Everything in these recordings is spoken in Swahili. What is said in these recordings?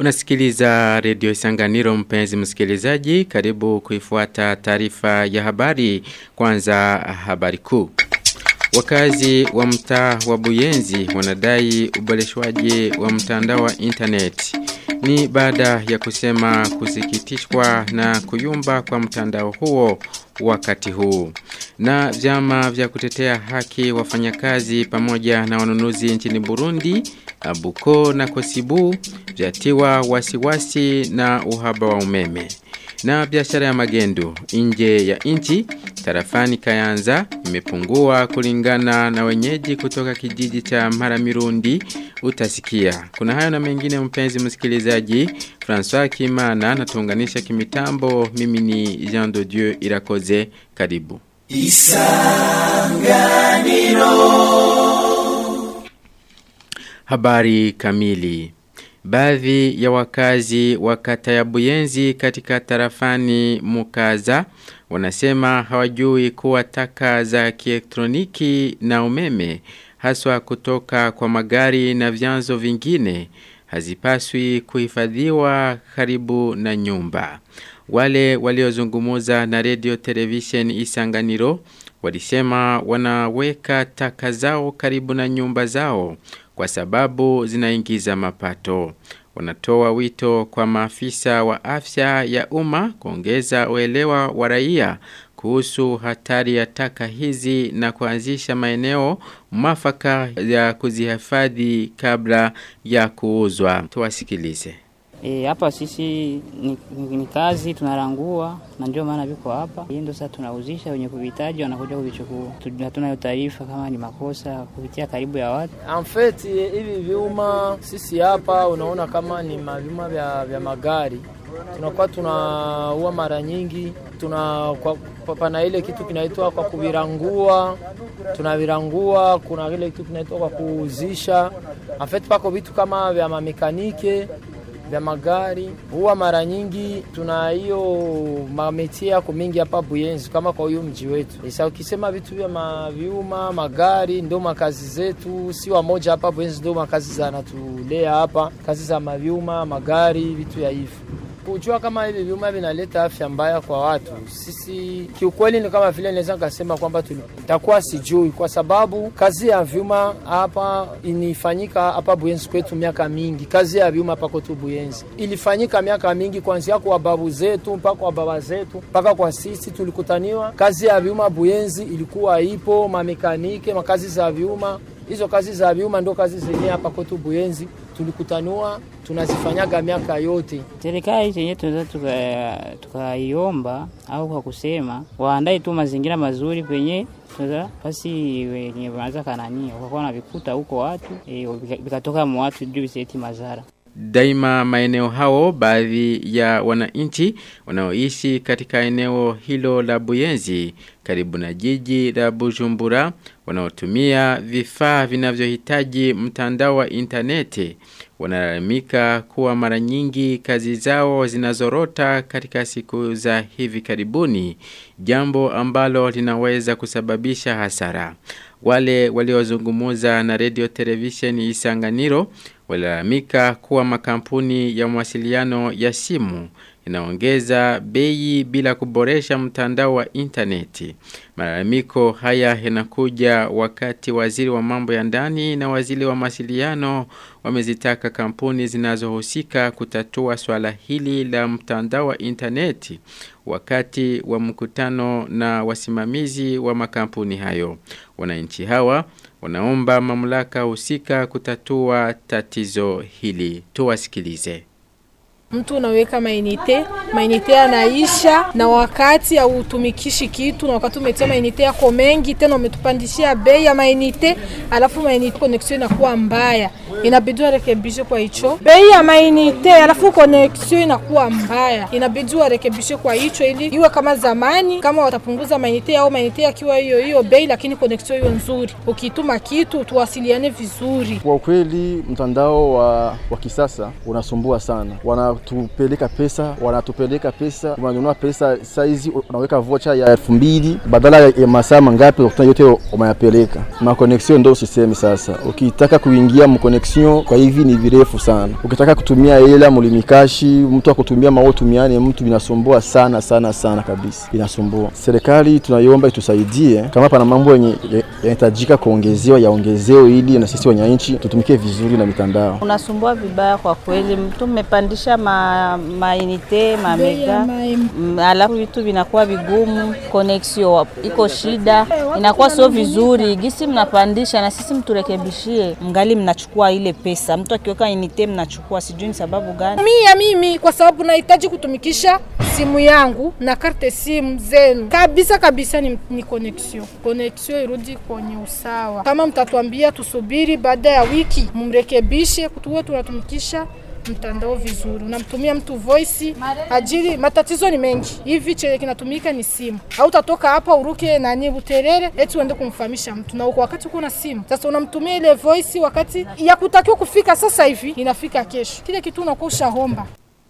Unasikiliza redio Isanganiro mpenzi msikilizaji, karibu kuifuata taarifa ya habari kwanza habari kuu. Wakazi wa mtaa wa Buyenzi wanadai uboreshwaji wa mtandao wa internet. Ni baada ya kusema kusikitishwa na kuyumba kwa mtandao huo wakati huu. Na vyama vya kutetea haki wafanyakazi pamoja na wanunuzi nchini Burundi, Abuko na Kosibu vyatiwa wasiwasi na uhaba wa umeme. Na biashara ya magendo nje ya nchi tarafani Kayanza imepungua kulingana na wenyeji kutoka kijiji cha Maramirundi utasikia. Kuna hayo na mengine mpenzi msikilizaji. François Kimana natuunganisha kimitambo. Mimi ni Jean de Dieu Irakoze. Karibu. Isanganiro. Habari kamili. Baadhi ya wakazi wa kata ya Buyenzi katika tarafani Mukaza wanasema hawajui kuwa taka za kielektroniki na umeme haswa kutoka kwa magari na vyanzo vingine hazipaswi kuhifadhiwa karibu na nyumba. Wale waliozungumuza na radio television Isanganiro walisema wanaweka taka zao karibu na nyumba zao kwa sababu zinaingiza mapato. Wanatoa wito kwa maafisa wa afya ya umma kuongeza uelewa wa raia kuhusu hatari ya taka hizi na kuanzisha maeneo mwafaka ya kuzihifadhi kabla ya kuuzwa. Tuwasikilize. E, hapa sisi ni, ni, ni kazi tunarangua na ndio maana viko hapa. Hii ndio sasa tunauzisha, wenye kuvihitaji wanakuja kuvichukua. Hatuna hiyo taarifa kama ni makosa kupitia karibu ya watu. Amfeti hivi vyuma sisi hapa unaona kama ni mavyuma vya, vya magari tunakuwa tunaua mara nyingi tuna kwa, pana ile kitu kinaitwa kwa kuvirangua tunavirangua. Kuna ile kitu kinaitwa kwa kuuzisha. Amfeti pako vitu kama vya mamekanike vya magari huwa mara nyingi tuna hiyo mametie yako mingi hapa Buyenzi, kama kwa huyo mji wetu. Sasa ukisema vitu vya mavyuma magari, ndio makazi zetu, si wamoja hapa Buyenzi, ndio makazi zanatulea hapa, kazi za mavyuma magari, vitu ya hivyo kujua kama hivi vyuma vinaleta afya mbaya kwa watu. Sisi kiukweli, ni kama vile naweza nikasema kwamba takuwa sijui, kwa sababu kazi ya vyuma hapa inifanyika hapa Buyenzi kwetu miaka mingi. Kazi ya vyuma hapa kwetu Buyenzi ilifanyika miaka mingi, kuanzia kwa babu zetu mpaka kwa baba zetu mpaka kwa sisi tulikutaniwa. Kazi ya vyuma Buyenzi ilikuwa ipo, mamekanike, makazi za vyuma hizo kazi za vyuma ndo kazi zenyewe hapa kwetu Buyenzi tulikutanua tunazifanyaga miaka yote. Serikali chenye tunaweza tukaiomba tuka au kwa kusema waandae tu mazingira mazuri penye tunaweza basi wenye wanaanza kanania wakakuwa na vikuta huko watu e, vikatoka mu watu juu viseti madhara. Daima maeneo hao baadhi ya wananchi wanaoishi katika eneo hilo la Buyenzi karibu na jiji la Bujumbura wanaotumia vifaa vinavyohitaji mtandao wa interneti wanalalamika kuwa mara nyingi kazi zao zinazorota katika siku za hivi karibuni jambo ambalo linaweza kusababisha hasara wale waliozungumuza na radio television Isanganiro walalamika kuwa makampuni ya mawasiliano ya simu inaongeza bei bila kuboresha mtandao wa interneti. Malalamiko haya yanakuja wakati waziri wa mambo ya ndani na waziri wa mawasiliano wamezitaka kampuni zinazohusika kutatua swala hili la mtandao wa interneti wakati wa mkutano na wasimamizi wa makampuni hayo. Wananchi hawa wanaomba mamlaka husika kutatua tatizo hili. Tuwasikilize. Mtu unaweka mainite, mainite yanaisha na wakati hautumikishi kitu, na wakati umetia mainite yako mengi, tena umetupandishia bei ya mainite, alafu mainite connection inakuwa mbaya, inabidi warekebishe kwa hicho bei ya mainite, alafu connection inakuwa mbaya, inabidi warekebishe kwa hicho ili iwe kama zamani, kama watapunguza mainite au mainite yakiwa hiyo hiyo bei, lakini connection hiyo nzuri. Ukituma kitu tuwasiliane vizuri. Kwa kweli mtandao wa, wa kisasa unasumbua sana wana wanatupeleka pesa, wanatupeleka pesa, unanunua pesa saizi, unaweka vocha ya elfu mbili badala ya masaa mangapi, unakuta yote umeyapeleka. Makoneksio ndo usisemi sasa. Ukitaka kuingia mkoneksio kwa hivi ni virefu sana. Ukitaka kutumia hela mulimikashi, mtu akutumia mao tumiane mtu, inasumbua sana sana sana kabisa, inasumbua. Serikali tunaiomba itusaidie, kama pana mambo yenye yanahitajika kuongezewa yaongezewe, ili na sisi wananchi tutumike vizuri na mitandao. Unasumbua vibaya kwa kweli, mtu mmepandisha ma, mainite mamega, alafu vitu vinakuwa vigumu, connection iko shida, inakuwa sio vizuri. Gisi mnapandisha na sisi mturekebishie, mngali mnachukua ile pesa, mtu akiweka inite mnachukua, sijui ni sababu gani. Mia mimi kwa sababu nahitaji kutumikisha simu yangu na karte simu zenu kabisa kabisa, ni, ni connection connection irudi kwenye usawa. Kama mtatuambia tusubiri baada ya wiki mumrekebishe, tuwe tunatumikisha mtandao vizuri, unamtumia mtu voice ajili. Matatizo ni mengi hivi, chenye kinatumika ni simu. Au utatoka hapa uruke nani Buterere eti uende kumfahamisha mtu, na uko wakati uko na simu. Sasa unamtumia ile voice, wakati ya kutakiwa kufika sasa hivi inafika kesho, kile kitu unakuwa ushahomba.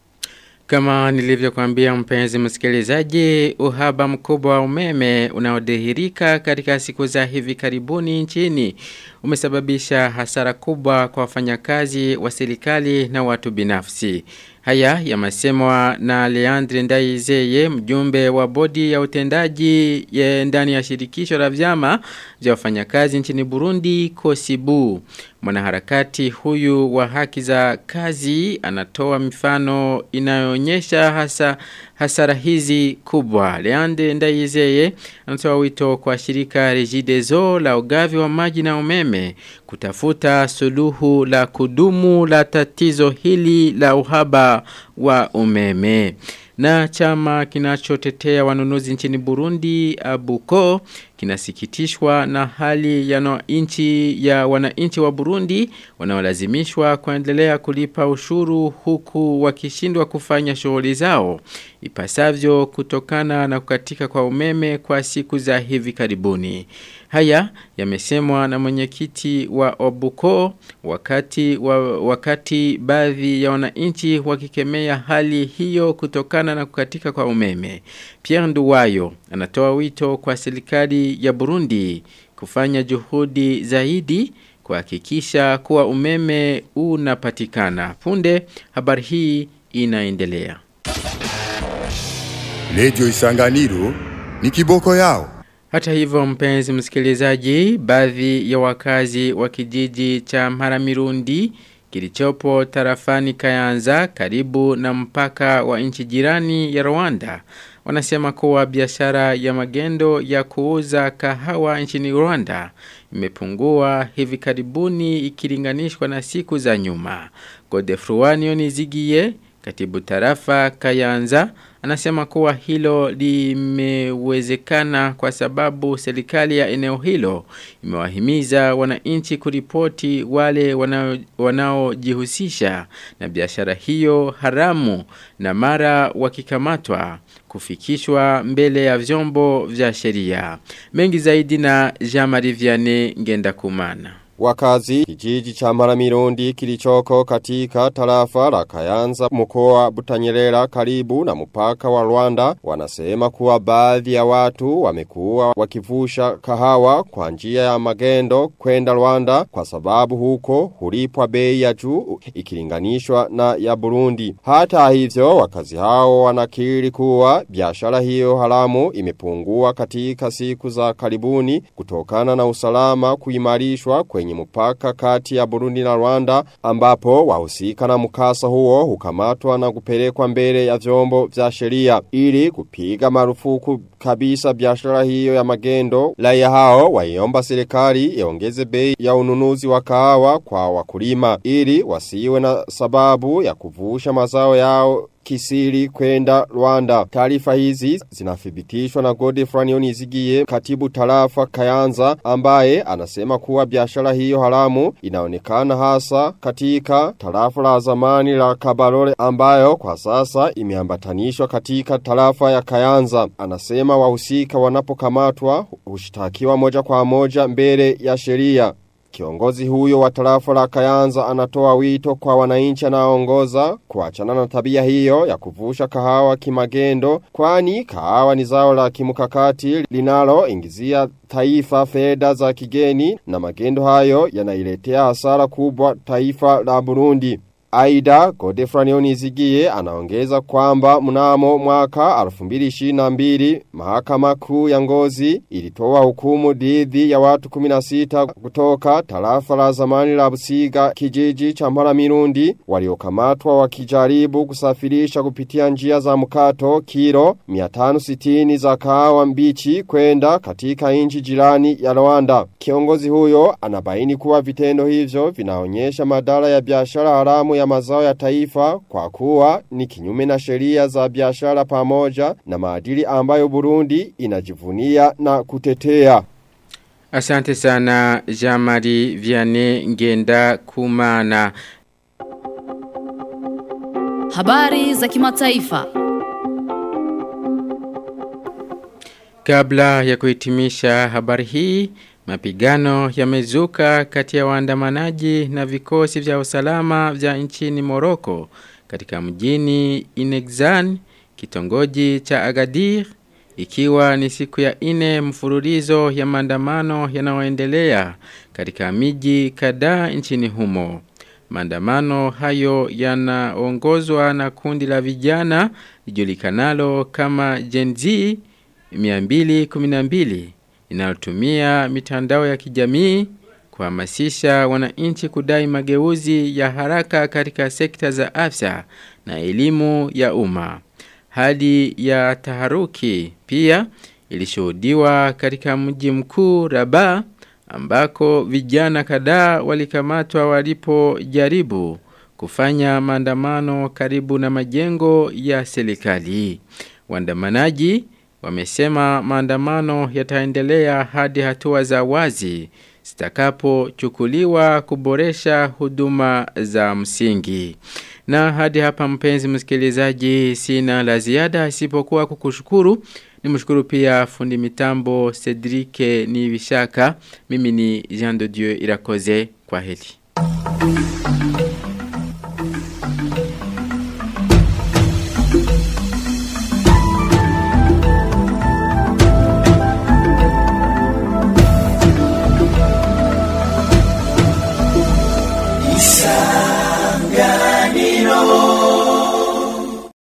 Kama nilivyokuambia mpenzi msikilizaji, uhaba mkubwa wa umeme unaodhihirika katika siku za hivi karibuni nchini umesababisha hasara kubwa kwa wafanyakazi wa serikali na watu binafsi. Haya yamesemwa na Leandre Ndaizeye mjumbe wa bodi ya utendaji ya ndani ya shirikisho la vyama vya wafanyakazi nchini Burundi Kosibu. Mwanaharakati huyu wa haki za kazi anatoa mifano inayoonyesha hasa hasara hizi kubwa. Leandre Ndaizeye anatoa wito kwa shirika Regideso la ugavi wa maji na umeme kutafuta suluhu la kudumu la tatizo hili la uhaba wa umeme. Na chama kinachotetea wanunuzi nchini Burundi Abuko kinasikitishwa na hali ya inchi ya wananchi wa Burundi wanaolazimishwa kuendelea kulipa ushuru huku wakishindwa kufanya shughuli zao ipasavyo kutokana na kukatika kwa umeme kwa siku za hivi karibuni. Haya yamesemwa na mwenyekiti wa Obuko wakati wa, wakati baadhi ya wananchi wakikemea hali hiyo kutokana na kukatika kwa umeme. Pierre Nduwayo anatoa wito kwa serikali ya Burundi kufanya juhudi zaidi kuhakikisha kuwa umeme unapatikana. Punde habari hii inaendelea. Lejo Isanganiro ni kiboko yao. Hata hivyo mpenzi msikilizaji, baadhi ya wakazi wa kijiji cha Maramirundi kilichopo tarafani Kayanza karibu na mpaka wa nchi jirani ya Rwanda wanasema kuwa biashara ya magendo ya kuuza kahawa nchini Rwanda imepungua hivi karibuni ikilinganishwa na siku za nyuma. Godefruanio Nizigie, katibu tarafa Kayanza, anasema kuwa hilo limewezekana kwa sababu serikali ya eneo hilo imewahimiza wananchi kuripoti wale wanaojihusisha wanao na biashara hiyo haramu na mara wakikamatwa kufikishwa mbele ya vyombo vya sheria. Mengi zaidi na Jean-Marie Vianney Ngenda Kumana. Wakazi kijiji cha Maramirundi kilichoko katika tarafa la Kayanza mkoa Butanyerera karibu na mpaka wa Rwanda wanasema kuwa baadhi ya watu wamekuwa wakivusha kahawa kwa njia ya magendo kwenda Rwanda kwa sababu huko hulipwa bei ya juu ikilinganishwa na ya Burundi. Hata hivyo wakazi hao wanakiri kuwa biashara hiyo haramu imepungua katika siku za karibuni kutokana na usalama kuimarishwa kwenye kwenye mpaka kati ya Burundi na Rwanda ambapo wahusika na mkasa huo hukamatwa na kupelekwa mbele ya vyombo vya sheria ili kupiga marufuku kabisa biashara hiyo ya magendo. Raia hao waiomba serikali iongeze bei ya ununuzi wa kahawa kwa wakulima ili wasiwe na sababu ya kuvusha mazao yao kisiri kwenda Rwanda. Taarifa hizi zinathibitishwa na Godefroid Nizigiye katibu tarafa Kayanza ambaye anasema kuwa biashara hiyo haramu inaonekana hasa katika tarafa la zamani la Kabarole ambayo kwa sasa imeambatanishwa katika tarafa ya Kayanza. Anasema wahusika wanapokamatwa hushtakiwa moja kwa moja mbele ya sheria. Kiongozi huyo wa tarafa la Kayanza anatoa wito kwa wananchi anaoongoza kuachana na tabia hiyo ya kuvusha kahawa kimagendo kwani kahawa ni zao la kimkakati linalo ingizia taifa fedha za kigeni na magendo hayo yanailetea hasara kubwa taifa la Burundi. Aida Godefrani Onizigie anaongeza kwamba mnamo mwaka 2022 mahakama kuu ya ngozi ilitoa hukumu dhidi ya watu 16 kutoka tarafa la zamani la Busiga kijiji cha Mparamirundi waliokamatwa wakijaribu kusafirisha kupitia njia za mkato kilo 560 za kahawa mbichi kwenda katika nchi jirani ya Rwanda. Kiongozi huyo anabaini kuwa vitendo hivyo vinaonyesha madara ya biashara haramu ya mazao ya taifa kwa kuwa ni kinyume na sheria za biashara pamoja na maadili ambayo Burundi inajivunia na kutetea. Asante sana Jamari Vianney Ngenda Kumana. Habari za kimataifa. Kabla ya kuhitimisha habari hii, mapigano yamezuka kati ya waandamanaji na vikosi vya usalama vya nchini Moroko katika mjini Inexan, kitongoji cha Agadir, ikiwa ni siku ya ine mfululizo ya maandamano yanayoendelea katika miji kadhaa nchini humo. Maandamano hayo yanaongozwa na kundi la vijana lijulikanalo kama Gen Z 212 linalotumia mitandao ya kijamii kuhamasisha wananchi kudai mageuzi ya haraka katika sekta za afya na elimu ya umma. Hali ya taharuki pia ilishuhudiwa katika mji mkuu Rabat ambako vijana kadhaa walikamatwa walipojaribu kufanya maandamano karibu na majengo ya serikali. Waandamanaji wamesema maandamano yataendelea hadi hatua za wazi zitakapochukuliwa kuboresha huduma za msingi. Na hadi hapa mpenzi msikilizaji sina la ziada isipokuwa kukushukuru. Nimshukuru pia fundi mitambo Cedric Nivishaka. Mimi ni Jean de Dieu Irakoze kwa heli. Isanganiro